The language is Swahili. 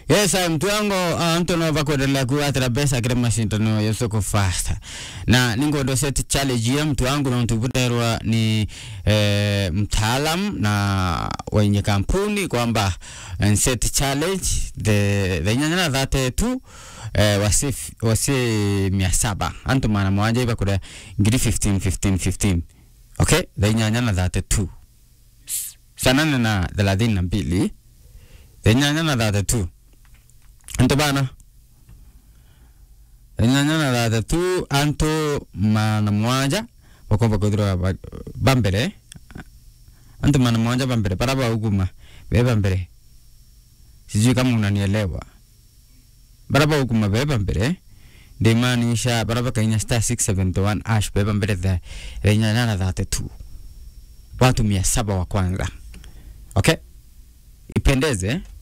Yes, uh, mtu wangu uh, mtu nova kuendelea kuatira pesa kile mashindano ya soko fasta na ningondo set challenge ya mtu wangu na mtu kuterwa ni eh, mtaalam na wenye kampuni kwamba uh, set challenge the the nyanya dhate tu eh, wasi wasi mia saba antu mana mwanja iba kuda ngiri 15 15 15 okay the nyanya na dhate tu sanane na thelathini na mbili the nyanya na dhate tu anto bana enyanya na thate tu anto mana mwanja bakomba kuthirwa bambere anto mana mwanja bambere para bauguma be bambere sijui kama unanielewa bara bauguma be bambere ndimaanisha bara bakainya star 671 ash be bambere the enyanya na thate tu watu mia saba wa kwanza okay ipendeze